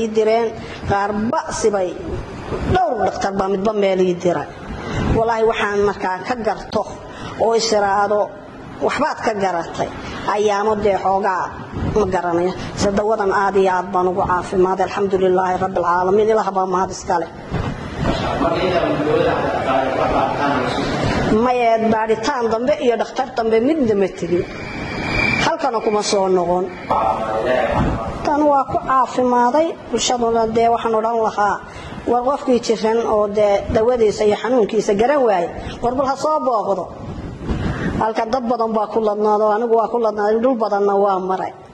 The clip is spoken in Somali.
direen qaarba sibay dhowr dhakhtar baa midba meelii dira walaahi waxaan markaa ka garto oo isiraado waxbaad ka garatay ayaamo dee xoogaa ma garanaya se dawadan aad iyo aad baan ugu caafimaaday alxamdulilaahi rabbi alcaalamiin ilaah baa mahad iska leh mayeed baadhitaan dambe iyo dhakhtar dambe midna ma tegin halkana kuma soo noqon tan waa ku caafimaaday bulshaduna dee waxaan odhan lahaa war qofkii jiran oo dee dawadiisa iyo xanuunkiisa garan waaye warbal ha soo booqdo halka dad badan baa ku ladnaado anigu waa ku ladnaaday dhul badanna waa maray